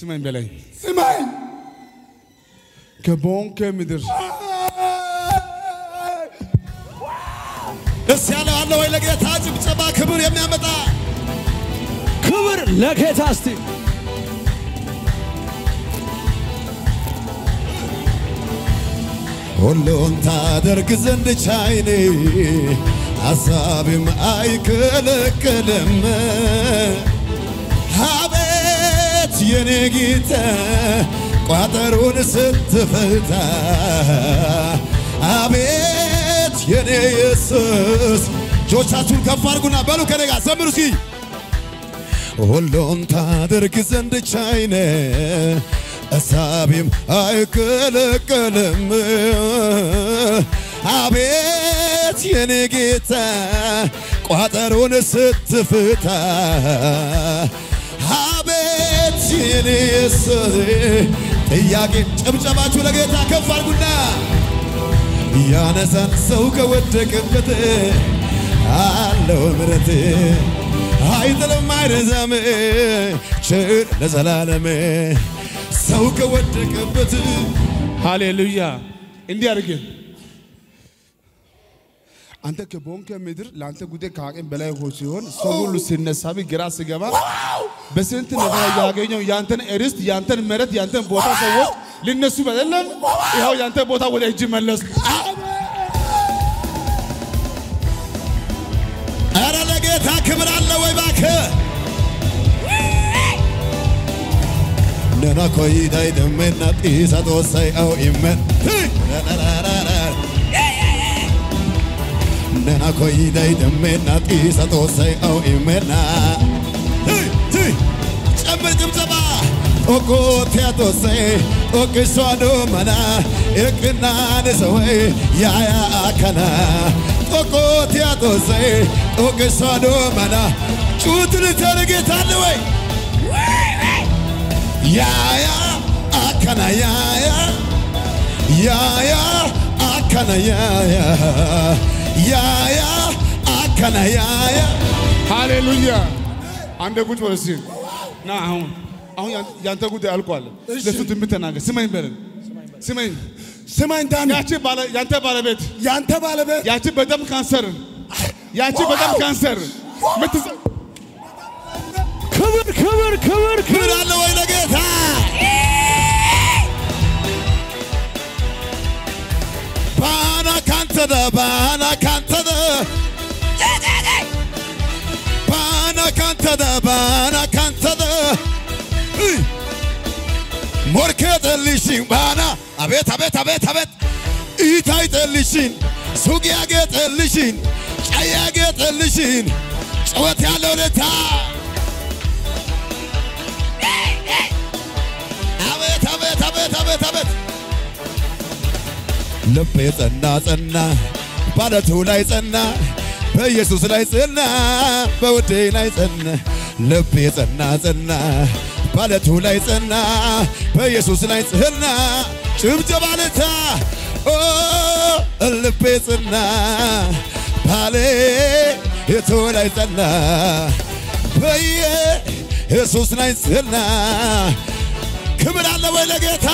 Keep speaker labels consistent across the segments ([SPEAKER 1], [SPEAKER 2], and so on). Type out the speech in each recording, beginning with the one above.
[SPEAKER 1] ስማኝ በላይ
[SPEAKER 2] ስማኝ
[SPEAKER 1] ከቦንከ ምድር
[SPEAKER 3] ደስ ያለው አለ ወይ? ለጌታ ጭብጨባ ክብር የሚያመጣ
[SPEAKER 4] ክብር ለጌታ እስቲ
[SPEAKER 3] ሁሉን ታደርግ ዘንድ ቻይኔ ሐሳብም አይከለከልም። አቤት የኔ ጌታ ቋጠሩን ስትፈታ አቤት የኔ ኢየሱስ እጆቻችሁን ከፍ አድርጉና በሉ ከኔ ጋር ዘምሩ እስኪ ሁሉን ታደርግ ዘንድ ቻይነ እሳቤም አይከለከልም። አቤት የኔ ጌታ ቋጠሮን ስትፍታ አቤት የኔ ኢየሱስ ጥያቄ ጭብጨባችሁ ለጌታ ከፍ አድርጉና ያነሳን ሰው ከወደቀበት አለው ምረት አይጥልም አይረዛም ቸር ለዘላለም ሰው ከወደቀበት
[SPEAKER 1] ሃሌሉያ። እንዲህ አድርግ። አንተ ከቦንከ ምድር ለአንተ ጉዳይ ከአቅም በላይ ሆ ሲሆን ሰው ሁሉ ሲነሳብ ግራ ሲገባ በስንት ነገር ያገኘው ያንተን ርስት፣ ያንተን መሬት፣ ያንተን ቦታ ሰዎች ሊነሱ በደለም። ይኸው ያንተ ቦታ ወደ እጅ መለስ።
[SPEAKER 3] ኧረ ለጌታ ክብር አለ ወይ እባክህ ነና ኮይዳይ ደሜና ጢሳ ጦሳይ አው ኢመን ነና ኮይዳይ ደሜና ጢሳ ጦሳይ አው ኢመና ጨምር ጭብጨባ ኦኮቲያ ጦሳይ ኦቅሷዶ መና እቅናን ሰወይ ያያ አከና ኦኮቲያ ጦሳይ ኦቅሷዶ መና ጩትን ተርጌታለ ወይ ያያ አከና ያያ ያያ አከና ያያ ያያ አከና ያያ
[SPEAKER 1] ሃሌሉያ። አንደ ቁጭ በል እስኪ ና አሁን አሁን ያን- ያንተ ጉዳይ አልቋል። ለሱ ትንቢት ተናገር። ስማኝ በለን ስማኝ።
[SPEAKER 2] ስማኝ ዳኒ
[SPEAKER 1] ያቺ ባለ ያንተ ባለቤት
[SPEAKER 2] ያንተ ባለቤት
[SPEAKER 1] ያቺ በደም ካንሰር ያቺ በደም ካንሰር ምትዘ
[SPEAKER 4] ክብር ክብር ክብር
[SPEAKER 3] ክብር
[SPEAKER 4] ክብር
[SPEAKER 3] አለ ወይ ለጌታ ባና ካንተደ ባና ካንተደ ባና ካንተደ ባና ካንተደ እይ! ሞርኬ ጠልሽን ባና አቤት አቤት አቤት አቤት ኢታይ ጠልሽን ሱቅያጌ ጠልሽን ጨያጌ ጠልሽን ጨወት ያለው ለታ አቤት አቤት አቤት አቤት አቤት ልቤ ጸና ጸና ባለቱ ላይ ጸና በኢየሱስ ላይ ጸና በውዴ ላይ ጸና ልቤ ጸና ጸና ባለቱ ላይ ጸና በኢየሱስ ላይ ጸና ጭብጨባ ለታ ኦ ልቤ ጸና ባሌ የቱ ላይ ጸና በኢየሱስ ላይ ጸና ክብር አለ ወይ ለጌታ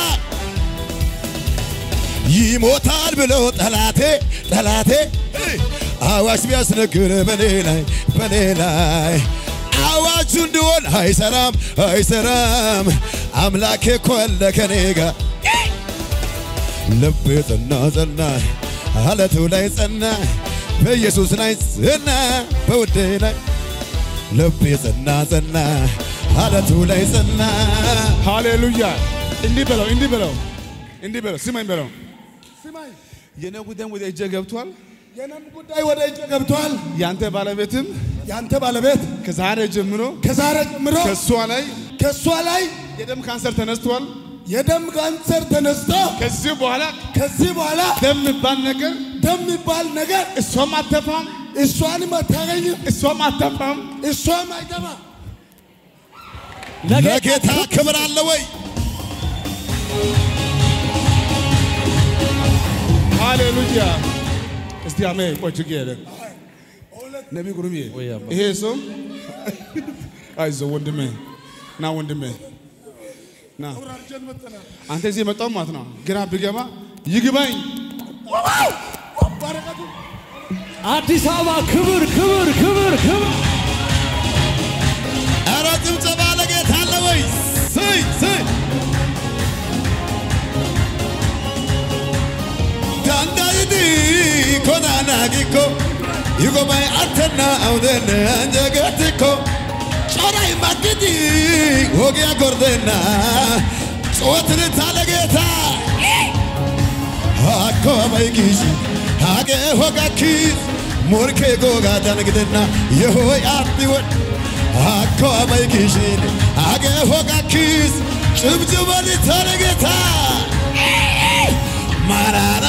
[SPEAKER 3] ይሞታል ብለው ጠላቴ ጠላቴ አዋጅ ቢያስነግር በኔ ላይ በኔ ላይ አዋጁ እንዲሆን አይሰራም አይሰራም አምላኬ እኮ አለ ከኔ ጋር ልቤ ጸና ጸና አለቱ ላይ ጸና በኢየሱስ ላይ ጸና በውዴ ላይ ልቤ ጸና ጸና አለቱ ላይ ጸና
[SPEAKER 1] ሃሌሉያ። እንዲህ በለው እንዲህ በለው እንዲህ በለው ስማኝ በለው
[SPEAKER 2] ስማኝ
[SPEAKER 1] የኔ ጉዳይ ወደ እጄ ገብቷል።
[SPEAKER 2] የነም ጉዳይ ወደ እጅ ገብቷል።
[SPEAKER 1] ያንተ ባለቤትም
[SPEAKER 2] ያንተ ባለቤት
[SPEAKER 1] ከዛሬ ጀምሮ
[SPEAKER 2] ከዛሬ ጀምሮ
[SPEAKER 1] ከእሷ ላይ
[SPEAKER 2] ከእሷ ላይ
[SPEAKER 1] የደም ካንሰር ተነስቷል።
[SPEAKER 2] የደም ካንሰር ተነስቶ
[SPEAKER 1] ከዚህ በኋላ
[SPEAKER 2] ከዚህ በኋላ
[SPEAKER 1] ደም የሚባል ነገር
[SPEAKER 2] ደም የሚባል ነገር
[SPEAKER 1] እሷም አተፋም
[SPEAKER 2] እሷንም አታገኝም፣
[SPEAKER 1] እሷም አተፋም።
[SPEAKER 2] እሷም አይገባ።
[SPEAKER 3] ለጌታ ክብር አለ ወይ
[SPEAKER 1] ሃሌሉያ። እስቲ አሜ ቆይ ችግር የለም። ነቢ ጉሩምዬ ይሄ ሰው አይዞህ ወንድሜ ና ወንድሜ ና
[SPEAKER 2] አውራርጀን መጥተናል።
[SPEAKER 1] አንተ እዚህ የመጣው ማለት ነው። ግራ ቢገባ ይግባኝ።
[SPEAKER 2] በረከቱ
[SPEAKER 4] አዲስ አበባ ክብር ክብር ክብር ክብር
[SPEAKER 3] ኧረ ጭብጨባ ለጌታ አለ ወይ? ስይ ስይ ዳንዳይዲ ኮናናጊኮ ይጎባይ አተና አውደነ አንጀገትኮ ጮራይ ማግዲ ወጊያ ጎርደና ጩኸትን ታለጌታ አኮ ባይጊሽ ሃገ ሆጋኪስ ሞርኬ ጎጋ ዳንግደና የሆይ አቢወድ አኮ ባይጊሽን ሃገ ሆጋኪስ ጭብጭበን ታለጌታ ማራና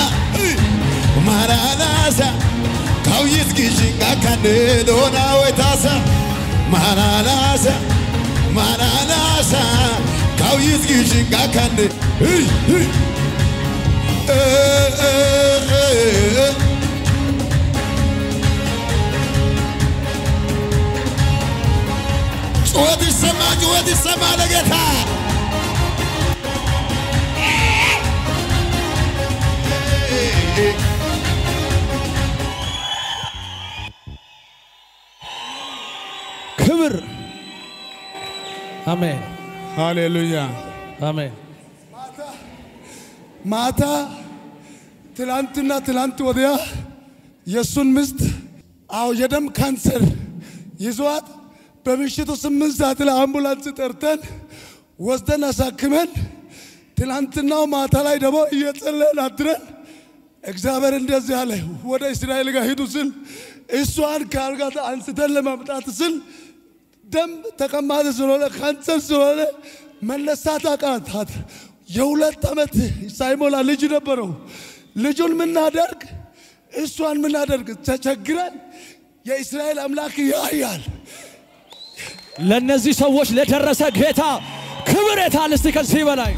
[SPEAKER 3] ማራናሳ ካውይስ ጊሽን አካኔ ዶና ወይታሳ ማራናሳ ማራናሳ ካውይስ ጊሽን አካኔ ጩኸት ይሰማ ጩኸት ይሰማ ለጌታ
[SPEAKER 4] ክብር አሜን
[SPEAKER 1] ሃሌሉያ።
[SPEAKER 4] አሜን
[SPEAKER 2] ማታ ትላንትና ትላንት ወዲያ የእሱን ሚስት አዎ የደም ካንሰር ይዟት በምሽቱ ስምንት ሰዓት ላይ አምቡላንስ ጠርተን ወስደን አሳክመን ትላንትናው ማታ ላይ ደግሞ እየጸለይን አድረን እግዚአብሔር እንደዚህ አለ፣ ወደ እስራኤል ጋር ሂዱ ስል እሷን ከአልጋ አንስተን ለማምጣት ስል ደም ተቀማጥ ስለሆነ ካንሰር ስለሆነ መነሳት አቃታት። የሁለት ዓመት ሳይሞላ ልጅ ነበረው። ልጁን ምናደርግ እሷን ምናደርግ ተቸግረን የእስራኤል አምላክ ያያል።
[SPEAKER 4] ለእነዚህ ሰዎች ለደረሰ ጌታ ክብር የታል? እስቲ ከዚህ በላይ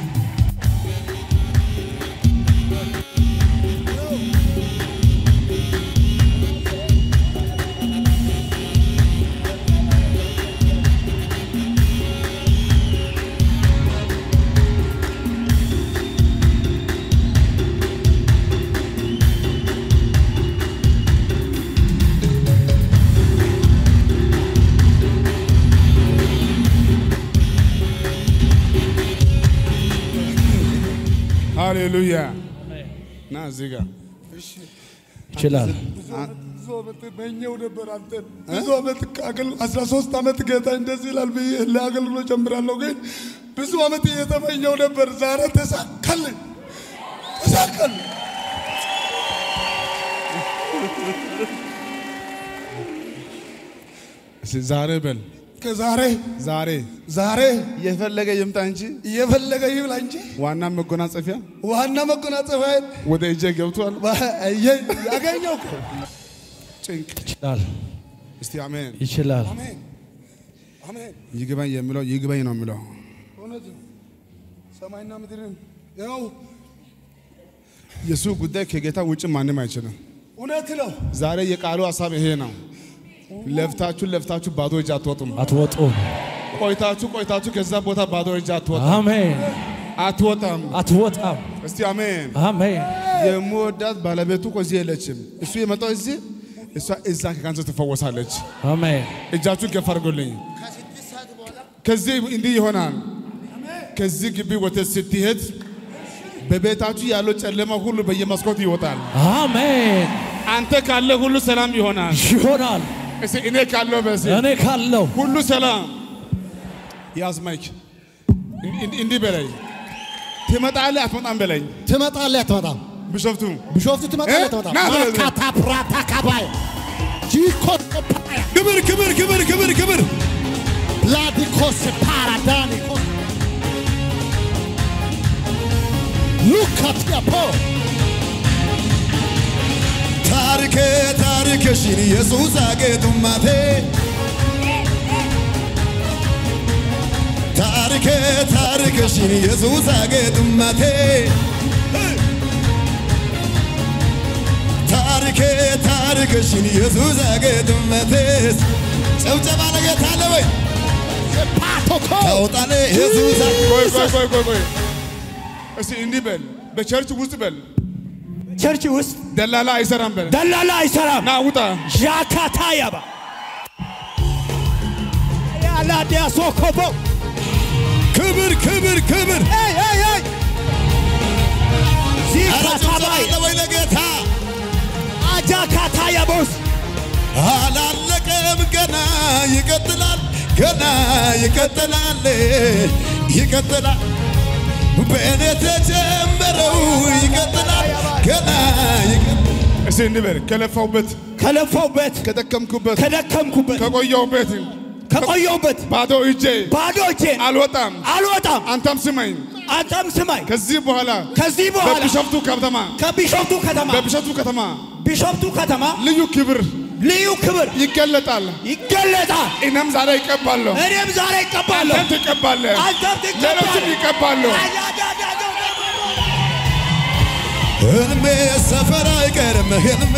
[SPEAKER 1] ሃሌሉያ። ና እዚህ ጋር
[SPEAKER 4] ይችላል።
[SPEAKER 2] ብዙ ዓመት መኘው ነበር አንተን ብዙ ዓመት ከአገል- አስራ ሶስት ዓመት ጌታ እንደዚህ ይላል ብዬ ለአገልግሎት ጀምራለሁ። ግን ብዙ ዓመት እየተመኘው ነበር። ዛሬ ተሳካልን፣ ተሳካልን።
[SPEAKER 1] እስኪ ዛሬ በል
[SPEAKER 2] ከዛሬ
[SPEAKER 1] ዛሬ
[SPEAKER 2] ዛሬ
[SPEAKER 1] የፈለገ ይምጣ እንጂ
[SPEAKER 2] እየፈለገ ይብላ እንጂ
[SPEAKER 1] ዋና መጎናጸፊያ
[SPEAKER 2] ዋና መጎናጸፊያዬን
[SPEAKER 1] ወደ እጄ ገብቷል።
[SPEAKER 2] ያገኘው እኮ
[SPEAKER 1] ጭንቅ
[SPEAKER 4] ይችላል።
[SPEAKER 1] እስቲ አሜን።
[SPEAKER 4] ይችላል።
[SPEAKER 2] አሜን አሜን።
[SPEAKER 1] ይግባኝ የሚለው ይግባኝ ነው የሚለው
[SPEAKER 2] እውነት ነው። ሰማይና ምድርን ያው
[SPEAKER 1] የሱ ጉዳይ ከጌታ ውጭ ማንም አይችልም።
[SPEAKER 2] እውነት ነው።
[SPEAKER 1] ዛሬ የቃሉ ሀሳብ ይሄ ነው። ለፍታችሁ ለፍታችሁ ባዶ እጅ አትወጡም።
[SPEAKER 4] አትወጡም።
[SPEAKER 1] ቆይታችሁ ቆይታችሁ ከዛ ቦታ ባዶ እጅ አትወጣም
[SPEAKER 4] አሜን።
[SPEAKER 1] አትወጣም።
[SPEAKER 4] አትወጣም።
[SPEAKER 1] እስቲ አሜን።
[SPEAKER 4] አሜን።
[SPEAKER 1] የምወዳት ባለቤቱ እኮ እዚህ የለችም። እሱ የመጣው እዚህ፣ እሷ እዛ ከካንሰር ትፈወሳለች።
[SPEAKER 4] አሜን።
[SPEAKER 1] እጃችሁን ከፍ አድርጉልኝ። ከዚህ እንዲህ ይሆናል። ከዚህ ግቢ ወተት ስትሄድ በቤታችሁ ያለው ጨለማ ሁሉ በየመስኮት ይወጣል።
[SPEAKER 4] አሜን።
[SPEAKER 1] አንተ ካለ ሁሉ ሰላም ይሆናል።
[SPEAKER 4] ይሆናል።
[SPEAKER 1] እስቲ እኔ ካለው በዚህ
[SPEAKER 4] እኔ ካለው
[SPEAKER 1] ሁሉ ሰላም ያዝ ማይክ እን- እንዲህ በለኝ ትመጣለህ አትመጣም በለኝ
[SPEAKER 3] ትመጣለህ አትመጣም?
[SPEAKER 1] ቢሾፍቱ
[SPEAKER 3] ቢሾፍቱ ትመጣለህ
[SPEAKER 1] እ?
[SPEAKER 3] አትመጣም?
[SPEAKER 1] ና በለኝ።
[SPEAKER 3] ማካታ ፕራታ ካባይ ጂኮስ ክብር ክብር ክብር ክብር ክብር ላዲኮስ ፓራዳኒኮስ ሉካትያፖ ታሪኬ ታሪክሽን ኢየሱስ አጌጡማቴ ታሪኬ ታሪክሽን ኢየሱስ አጌጡማቴ ታሪኬ ታሪክሽን ኢየሱስ አጌጡማቴ ጭብጨባ ለጌታ አለ ወይ?
[SPEAKER 2] ፓቶኮ
[SPEAKER 3] ታውጣለ ኢየሱስ
[SPEAKER 1] ቆይ ቆይ ቆይ ቆይ ቆይ እስቲ እንዲህ በል በቸርች ውስጥ በል
[SPEAKER 2] ቸርች ውስጥ
[SPEAKER 1] ደላላ አይሰራም በል
[SPEAKER 2] ደላላ አይሰራም።
[SPEAKER 1] ና ውጣ
[SPEAKER 2] ዣካታ ያባ ያላዲያ ሶኮቦ
[SPEAKER 3] ክብር ክብር ክብር
[SPEAKER 2] ኤይ ኤይ ኤይ
[SPEAKER 3] ኧረ ጭብጨባ
[SPEAKER 2] ዚካታባይ
[SPEAKER 3] አለ ወይ ለጌታ
[SPEAKER 2] አጃካታ ያቦስ
[SPEAKER 3] አላለቀም ገና ይቀጥላል ገና ይቀጥላል ይቀጥላል በእኔ ተጀመረው ይቀጥላል ገና ይቀጥላል
[SPEAKER 1] እስቲ እንዲህ በል ከለፋውበት
[SPEAKER 2] ከለፋውበት
[SPEAKER 1] ከደከምኩበት
[SPEAKER 2] ከደከምኩበት
[SPEAKER 1] ከቆየውበት
[SPEAKER 2] ከቆየውበት
[SPEAKER 1] ባዶ እጄ
[SPEAKER 2] ባዶ እጄን
[SPEAKER 1] አልወጣም
[SPEAKER 2] አልወጣም።
[SPEAKER 1] አንተም ስማኝ
[SPEAKER 2] አንተም ስማኝ።
[SPEAKER 1] ከዚህ በኋላ
[SPEAKER 2] ከዚህ በኋላ
[SPEAKER 1] በቢሾፍቱ ከተማ
[SPEAKER 2] ከቢሾፍቱ ከተማ
[SPEAKER 1] በቢሾፍቱ ከተማ
[SPEAKER 2] ቢሾፍቱ ከተማ
[SPEAKER 1] ልዩ ክብር
[SPEAKER 2] ልዩ ክብር
[SPEAKER 1] ይገለጣል
[SPEAKER 2] ይገለጣል።
[SPEAKER 1] እኔም ዛሬ ይቀባለሁ
[SPEAKER 2] እኔም ዛሬ ይቀባለሁ።
[SPEAKER 1] አንተም ትቀባለህ
[SPEAKER 2] አንተም
[SPEAKER 1] ሌሎችም
[SPEAKER 2] ትቀባለህ።
[SPEAKER 1] ይቀባሉ
[SPEAKER 3] ህልሜ ሰፈር አይቀርም ህልሜ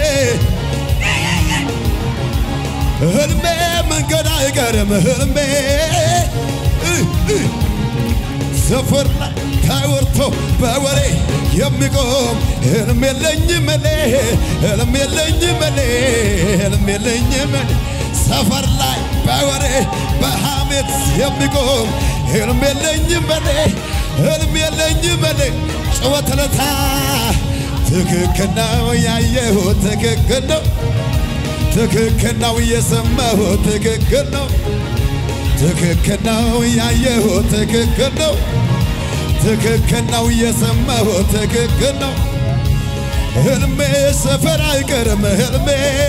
[SPEAKER 3] ህልሜ መንገድ አይቀርም ህልሜ እ እ ሰፈር ላይ ተወርቶ በወሬ የሚቆም ህልም የለኝም እኔ ህልም የለኝም እኔ ህልም የለኝም እኔ ሰፈር ላይ በወሬ በሐሜት የሚቆም ህልም የለኝም እኔ ህልም የለኝም እኔ ጭወት ለታ ትክክል ነው ያየሁት ትክክል ነው ትክክል ነው የሰማሁት ትክክል ነው ትክክል ነው ያየሁት ትክክል ነው ትክክል ነው የሰማሁት ትክክል ነው ህልሜ ሰፈር አይቀርም ህልሜ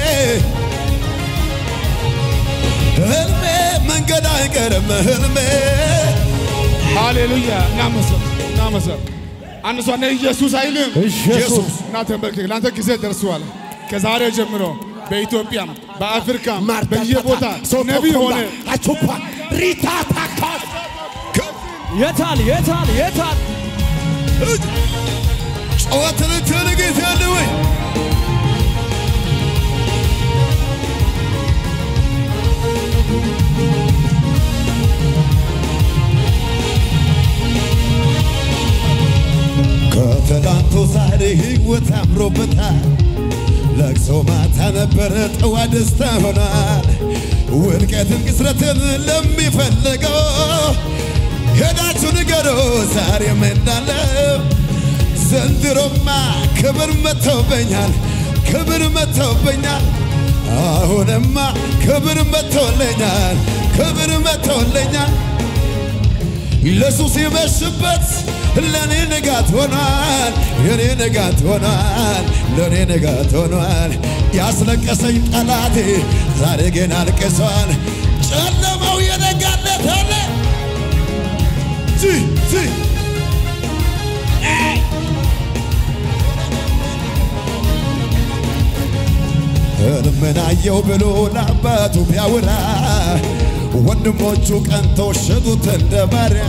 [SPEAKER 3] ህልሜ መንገድ አይቀርም ህልሜ
[SPEAKER 1] ሃሌሉያ እናመሰል እናመሰል አንድ ሰው እኔ ኢየሱስ አይልም
[SPEAKER 3] ኢየሱስ
[SPEAKER 1] እና ተንበርክክ ለአንተ ጊዜ ደርሷል ከዛሬ ጀምሮ በኢትዮጵያም በአፍሪካም በየቦታ ነቢይ ሆነ
[SPEAKER 2] አቹፓ ሪታ ታካስ
[SPEAKER 4] የታል የታል የታል
[SPEAKER 3] ጨዋትን ትንግት ያለ ወይ ከትላንቱ ዛሬ ህይወት አምሮበታል። ለቅሶ ማታ ነበረ ጠዋ ደስታ ሆኗል። ውድቀትን ቅስረትን ለሚፈልገው ሄዳችሁ ንገሮ ዛሬም እንዳለው ዘንድሮማ ክብር መጥተውበኛል፣ ክብር መጥተውበኛል። አሁንማ ክብር መጥተውለኛል፣ ክብር መጥተውለኛል። ኢየሱስ ሲመሽበት ለኔ ንጋት ሆኗል፣ የኔ ንጋት ሆኗል፣ ለኔ ንጋት ሆኗል። ያስለቀሰኝ ጠላቴ ዛሬ ግን አልቅሷል። ጨለማው የነጋለት አለ ጂ ጂ ሕልምን አየው ብሎ ለአባቱ ቢያወራ ወንድሞቹ ቀንተው ሸጡት እንደ ባሪያ።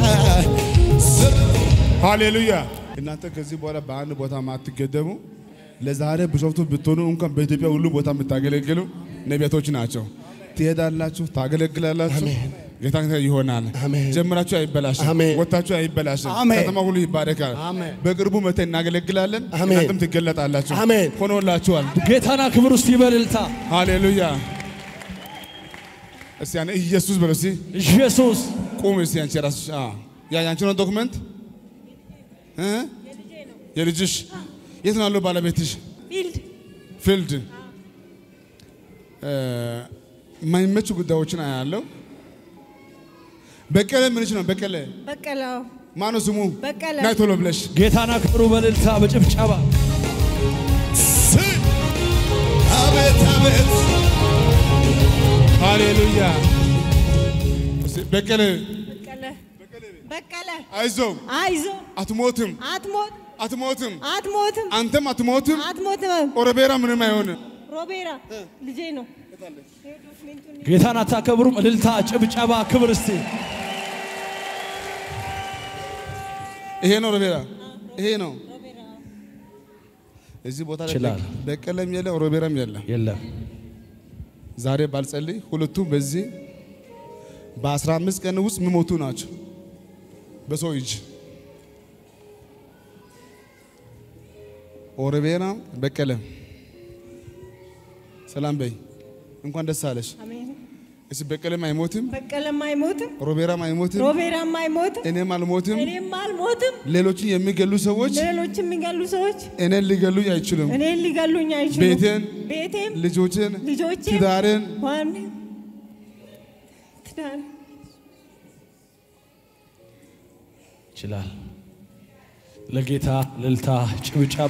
[SPEAKER 1] ሃሌሉያ እናንተ ከዚህ በኋላ በአንድ ቦታ ማትገደሙ ለዛሬ ቢሾፍቱ ብትሆኑ እንኳን በኢትዮጵያ ሁሉ ቦታ የምታገለግሉ ነቢያቶች ናቸው። ትሄዳላችሁ፣ ታገለግላላችሁ። ጌታ ከእናንተ ይሆናል።
[SPEAKER 2] አሜን።
[SPEAKER 1] ጀምራችሁ አይበላሽም፣
[SPEAKER 2] አሜን።
[SPEAKER 1] ወጥታችሁ አይበላሽም።
[SPEAKER 2] አሜን።
[SPEAKER 1] ከተማ ሁሉ ይባረካል።
[SPEAKER 2] አሜን።
[SPEAKER 1] በቅርቡ መተን እናገለግላለን።
[SPEAKER 2] አሜን።
[SPEAKER 1] እናንተም ትገለጣላችሁ።
[SPEAKER 2] አሜን።
[SPEAKER 1] ሆኖላችኋል።
[SPEAKER 4] ጌታና ክብር ውስጥ ይበልልታ
[SPEAKER 1] ሃሌሉያ እስቲ ያኔ ኢየሱስ በለው እስቲ
[SPEAKER 4] ኢየሱስ
[SPEAKER 1] ቁም እስቲ አንቺ ራስሽ አ ያ ያንቺ ነው ዶክመንት እ የልጅሽ የት ነው ያለው ባለቤትሽ?
[SPEAKER 5] ፊልድ
[SPEAKER 1] ፊልድ እ የማይመቹ ጉዳዮችን አያለው። በቀለ ምንሽ ነው? በቀለ
[SPEAKER 5] በቀለው
[SPEAKER 1] ማነው ስሙ?
[SPEAKER 5] በቀለ።
[SPEAKER 1] ናይ ቶሎ ብለሽ
[SPEAKER 4] ጌታና ክብሩ በልልታ በጭብጨባ
[SPEAKER 3] አቤት አቤት
[SPEAKER 1] ሃሌሉያ እስቲ በቀለ
[SPEAKER 5] በቀለ በቀለ
[SPEAKER 1] አይዞህ
[SPEAKER 5] አይዞ
[SPEAKER 1] አትሞትም፣
[SPEAKER 5] አትሞት
[SPEAKER 1] አትሞትም፣
[SPEAKER 5] አትሞትም
[SPEAKER 1] አንተም አትሞትም።
[SPEAKER 5] አትሞትም።
[SPEAKER 1] ኦሮቤራ ምንም አይሆንም።
[SPEAKER 5] ሮቤራ ልጄ ነው።
[SPEAKER 4] ጌታን አታከብሩም? እልልታ፣ ጭብጨባ፣ ክብር እስቲ
[SPEAKER 1] ይሄ ነው ሮቤራ፣ ይሄ ነው እዚህ ቦታ ላይ
[SPEAKER 4] ይችላል።
[SPEAKER 1] በቀለም የለም ሮቤራም የለም።
[SPEAKER 4] የለም
[SPEAKER 1] ዛሬ ባልጸልይ ሁለቱም በዚህ በአስራ አምስት ቀን ውስጥ የሚሞቱ ናቸው በሰው እጅ። ኦረቤና በቀለ ሰላም በይ፣ እንኳን ደስ አለሽ።
[SPEAKER 5] አሜን።
[SPEAKER 1] እስ በቀለም አይሞትም፣
[SPEAKER 5] በቀለም አይሞትም፣
[SPEAKER 1] ሮቤራም አይሞትም፣
[SPEAKER 5] ሮቤራም አይሞትም፣
[SPEAKER 1] እኔም አልሞትም።
[SPEAKER 5] እኔም አልሞትም።
[SPEAKER 1] ሌሎችን የሚገሉ ሰዎች
[SPEAKER 5] ሌሎች የሚገሉ ሰዎች
[SPEAKER 1] እኔን ሊገሉኝ አይችሉም።
[SPEAKER 5] እኔን ሊገሉኝ አይችሉም።
[SPEAKER 1] ቤቴን፣
[SPEAKER 5] ቤቴም
[SPEAKER 1] ልጆችን፣
[SPEAKER 5] ልጆቼም
[SPEAKER 1] ትዳርን
[SPEAKER 5] ዋን ትዳር
[SPEAKER 4] ይችላል። ለጌታ ልልታ ጭብጨባ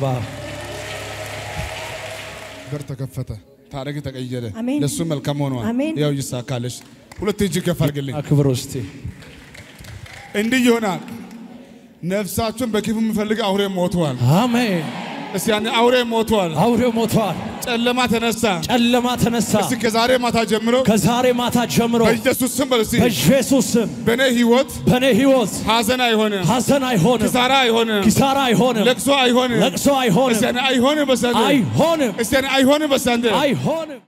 [SPEAKER 1] በር ተከፈተ፣ ታሪክ ተቀየረ።
[SPEAKER 5] አሜን።
[SPEAKER 1] ለሱ መልካም ሆኗል።
[SPEAKER 5] አሜን።
[SPEAKER 1] ያው ይሳካለሽ። ሁለት እጅ ከፍ አድርግልኝ።
[SPEAKER 4] አክብር ውስቲ
[SPEAKER 1] እንዲህ ይሆናል። ነፍሳችሁን በክፉ የሚፈልግ አውሬ ሞቷል።
[SPEAKER 4] አሜን።
[SPEAKER 1] እስቲ ያኔ አውሬ ሞቷል።
[SPEAKER 4] አውሬው ሞቷል።
[SPEAKER 1] ጨለማ ተነሳ።
[SPEAKER 4] ጨለማ ተነሳ።
[SPEAKER 1] እስቲ ከዛሬ ማታ ጀምሮ
[SPEAKER 4] ከዛሬ ማታ ጀምሮ
[SPEAKER 1] በኢየሱስ ስም በል እስቲ
[SPEAKER 4] በኢየሱስ ስም
[SPEAKER 1] በእኔ ህይወት
[SPEAKER 4] በእኔ ህይወት
[SPEAKER 1] ሐዘን አይሆንም፣
[SPEAKER 4] ሐዘን አይሆንም፣
[SPEAKER 1] ኪሳራ አይሆንም፣
[SPEAKER 4] ኪሳራ አይሆንም፣
[SPEAKER 1] ለቅሶ አይሆንም፣
[SPEAKER 4] ለቅሶ አይሆንም፣
[SPEAKER 1] እስቲ ያኔ አይሆንም በሳንዴ
[SPEAKER 4] አይሆንም፣
[SPEAKER 1] እስቲ ያኔ አይሆንም በሳንዴ
[SPEAKER 4] አይሆንም።